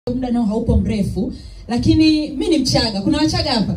muda nao haupo mrefu, lakini mi ni Mchaga. Kuna Wachaga hapa?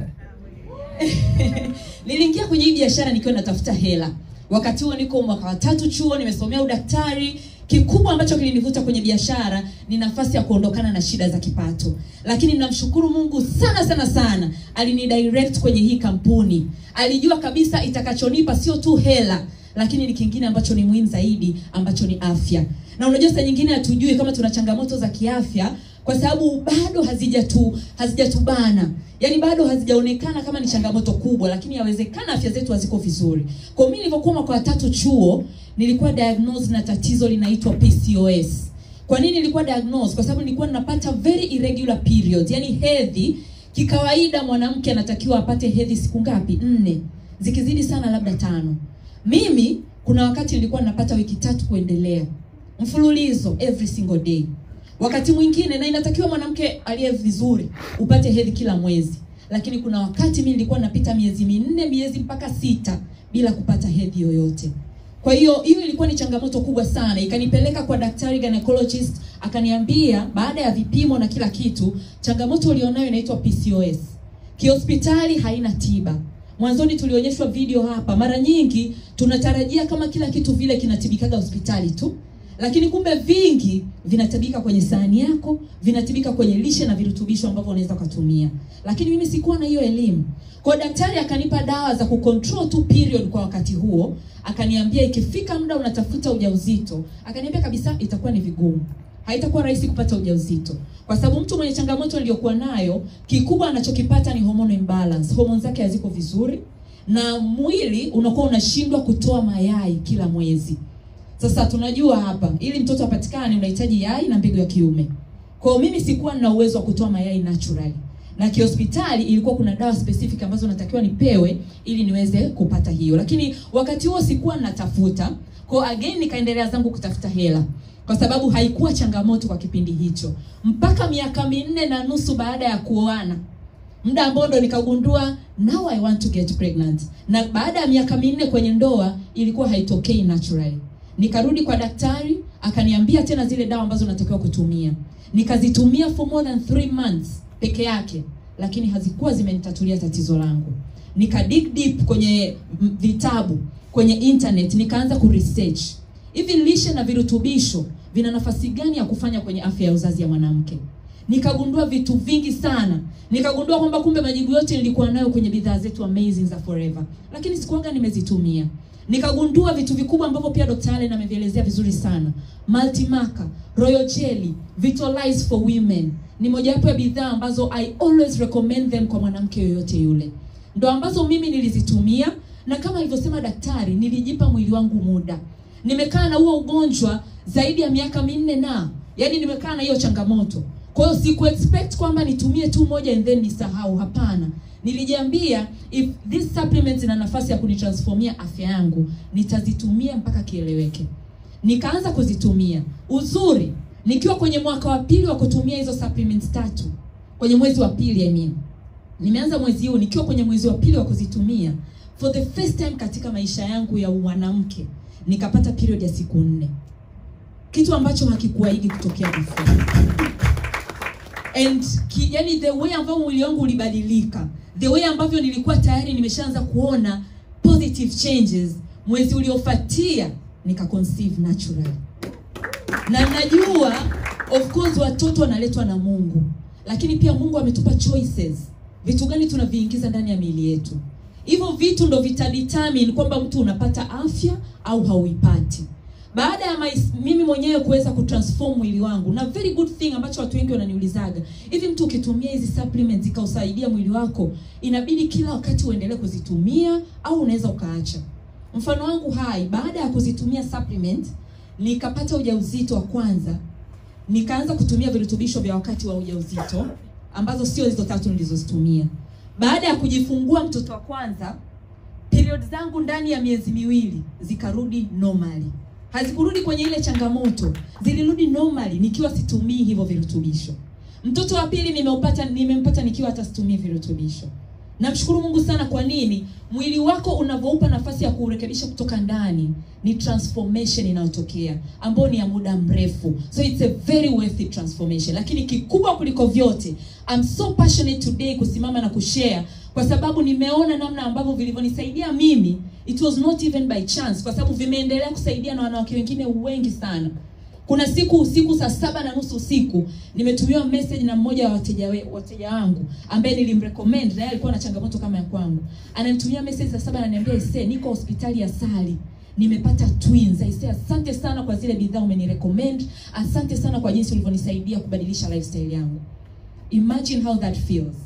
Niliingia kwenye hii biashara nikiwa natafuta hela. Wakati huo niko mwaka wa tatu chuo, nimesomea udaktari. Kikubwa ambacho kilinivuta kwenye biashara ni nafasi ya kuondokana na shida za kipato, lakini namshukuru Mungu sana sana sana, alinidirect kwenye hii kampuni. Alijua kabisa itakachonipa sio tu hela, lakini ni kingine ambacho ni muhimu zaidi, ambacho ni afya. Na unajua saa nyingine hatujui kama tuna changamoto za kiafya kwa sababu bado hazijatu hazijatubana, yaani bado hazijaonekana kama ni changamoto kubwa, lakini yawezekana afya zetu haziko vizuri. Kwa mimi nilivyokuwa mwaka wa tatu chuo, nilikuwa diagnosed na tatizo linaitwa PCOS. Kwa nini nilikuwa diagnosed? Kwa sababu nilikuwa ninapata very irregular periods, yaani hedhi. Kikawaida mwanamke anatakiwa apate hedhi siku ngapi? Nne, zikizidi sana labda tano. Mimi kuna wakati nilikuwa ninapata wiki tatu kuendelea mfululizo every single day wakati mwingine na inatakiwa mwanamke aliye vizuri upate hedhi kila mwezi, lakini kuna wakati mimi nilikuwa napita miezi minne, miezi mpaka sita bila kupata hedhi yoyote. Kwa hiyo hiyo ilikuwa ni changamoto kubwa sana, ikanipeleka kwa daktari gynecologist, akaniambia baada ya vipimo na kila kitu, changamoto ulionayo inaitwa PCOS. Kihospitali haina tiba. Mwanzoni tulionyeshwa video hapa, mara nyingi tunatarajia kama kila kitu vile kinatibikaga hospitali tu lakini kumbe vingi vinatibika kwenye sahani yako, vinatibika kwenye lishe na virutubisho ambavyo unaweza kutumia. Lakini mimi sikuwa na hiyo elimu. Kwa daktari akanipa dawa za kucontrol tu period kwa wakati huo, akaniambia ikifika muda unatafuta ujauzito, akaniambia kabisa itakuwa ni vigumu. Haitakuwa rahisi kupata ujauzito. Kwa sababu mtu mwenye changamoto aliyokuwa nayo, kikubwa anachokipata ni hormone imbalance. Hormone zake haziko vizuri na mwili unakuwa unashindwa kutoa mayai kila mwezi. Sasa tunajua hapa ili mtoto apatikane unahitaji yai na mbegu ya kiume. Kwa hiyo mimi sikuwa na uwezo wa kutoa mayai naturally. Na kihospitali ilikuwa kuna dawa specific ambazo natakiwa nipewe ili niweze kupata hiyo. Lakini wakati huo sikuwa natafuta. Kwa again nikaendelea zangu kutafuta hela. Kwa sababu haikuwa changamoto kwa kipindi hicho. Mpaka miaka minne na nusu baada ya kuoana. Muda ambao ndo nikagundua now I want to get pregnant. Na baada ya miaka minne kwenye ndoa ilikuwa haitokei naturally. Nikarudi kwa daktari akaniambia tena zile dawa ambazo natakiwa kutumia. Nikazitumia for more than three months peke yake, lakini hazikuwa zimenitatulia tatizo langu. Nika dig deep kwenye vitabu, kwenye internet, nikaanza ku research hivi lishe na virutubisho vina nafasi gani ya kufanya kwenye afya ya uzazi ya mwanamke. Nikagundua vitu vingi sana. Nikagundua kwamba kumbe majibu yote nilikuwa nayo kwenye bidhaa zetu amazing za Forever, lakini sikuanga nimezitumia nikagundua vitu vikubwa ambavyo pia Dr. Allen amevielezea vizuri sana. Multimaca, Royal Jelly, Vitalize for Women ni mojawapo ya bidhaa ambazo I always recommend them kwa mwanamke yoyote yule. Ndo ambazo mimi nilizitumia na kama alivyosema daktari, nilijipa mwili wangu muda. Nimekaa na huo ugonjwa zaidi ya miaka minne na yaani nimekaa na hiyo changamoto. Kwa hiyo siku expect kwamba nitumie tu moja and then nisahau. Hapana, nilijiambia if this supplements ina nafasi ya kunitransformia afya yangu, nitazitumia mpaka kieleweke. Nikaanza kuzitumia. Uzuri, nikiwa kwenye mwaka wa pili wa kutumia hizo supplements tatu, kwenye mwezi wa pili I mean. Nimeanza mwezi huu nikiwa kwenye mwezi wa pili wa kuzitumia. For the first time katika maisha yangu ya mwanamke, nikapata period ya siku nne. Kitu ambacho hakikuwaigi kutokea before. And ki, yani the way ambavyo mwili wangu ulibadilika, the way ambavyo nilikuwa tayari nimeshaanza kuona positive changes, mwezi uliofuatia nika conceive naturally. Na najua of course watoto wanaletwa na Mungu, lakini pia Mungu ametupa choices, vitu gani tunaviingiza ndani ya miili yetu. Hivyo vitu ndo vitadetermine kwamba mtu unapata afya au hauipati baada ya mais, mimi mwenyewe kuweza kutransform mwili wangu, na very good thing ambacho watu wengi wananiulizaga, hivi mtu ukitumia hizi supplements ikausaidia mwili wako, inabidi kila wakati uendelee kuzitumia au unaweza ukaacha? Mfano wangu hai, baada ya kuzitumia supplement nikapata ujauzito wa kwanza, nikaanza kutumia virutubisho vya wakati wa ujauzito ambazo sio hizo tatu nilizozitumia. Baada ya kujifungua mtoto wa kwanza, period zangu ndani ya miezi miwili zikarudi normally hazikurudi kwenye ile changamoto, zilirudi normally nikiwa situmii hivyo virutubisho. Mtoto wa pili nimeupata nimempata nikiwa hata situmii virutubisho. Namshukuru Mungu sana. Kwa nini? Mwili wako unavyoupa nafasi ya kuurekebisha kutoka ndani, ni transformation inayotokea ambayo ni ya muda mrefu, so it's a very worthy transformation. Lakini kikubwa kuliko vyote, I'm so passionate today kusimama na kushare, kwa sababu nimeona namna ambavyo vilivyonisaidia mimi, it was not even by chance, kwa sababu vimeendelea kusaidia na wanawake wengine wengi sana. Kuna siku usiku saa saba na nusu usiku nimetumiwa message na mmoja wa wateja we, wateja wangu ambaye nilimrecommend na yeye alikuwa na changamoto kama ya kwangu. Ananitumia message saa saba ananiambia, "Ise, niko hospitali ya Sali. Nimepata twins. Aise, asante sana kwa zile bidhaa umenirecommend. Asante sana kwa jinsi ulivyonisaidia kubadilisha lifestyle yangu." Imagine how that feels.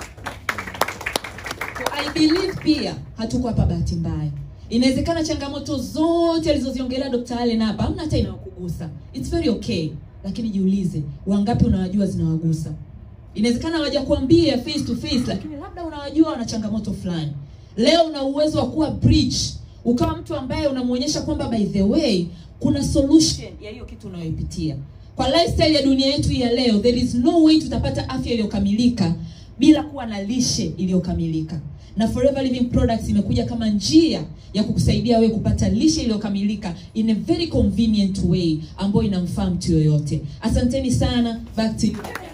So I believe pia hatuko hapa bahati mbaya. Inawezekana changamoto zote alizoziongelea Dr. Allen hapa hamna hata inayokugusa. It's very okay. Lakini jiulize, wangapi unawajua zinawagusa? Inawezekana hawajakuambia face to face, lakini labda unawajua wana changamoto fulani. Leo una uwezo wa kuwa bridge, ukawa mtu ambaye unamuonyesha kwamba by the way kuna solution ya hiyo kitu unayoipitia. Kwa lifestyle ya dunia yetu hii ya leo, there is no way tutapata afya iliyokamilika bila kuwa na lishe iliyokamilika na Forever Living Products imekuja kama njia ya kukusaidia wewe kupata lishe iliyokamilika in a very convenient way ambayo inamfaa mtu yoyote. Asanteni sana, back to you.